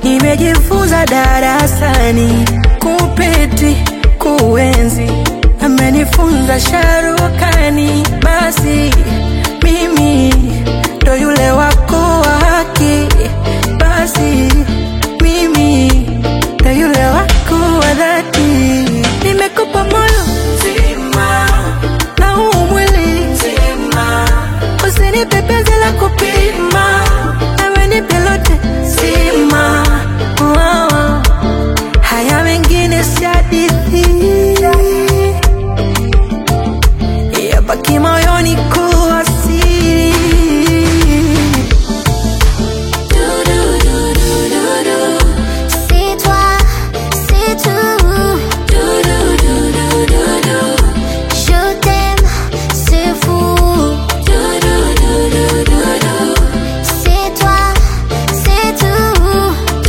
nimejifunza darasani kupeti kuenzi amenifunza sharukani basi mimi ndo yule wako wa haki basi mimi ndo yule wako wa dhati nimekupa moyo zima na huu mwili zima usinipe penzi la kupima ewe nipe lote zima oh, oh. haya mengine si hadithi yabaki moyoni kuwa siri C'est toi, c'est tout. Je t'aime, c'est fou. C'est toi, c'est tout.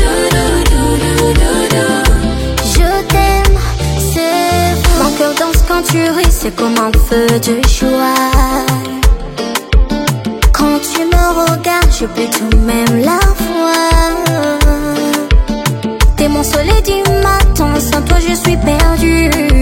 Je t'aime, c'est fou. Mon cœur danse quand tu ris, c'est comme un feu de joie. Quand tu me regardes, je peux tout même la voir. T'es mon soleil du matin, sans toi je suis perdue.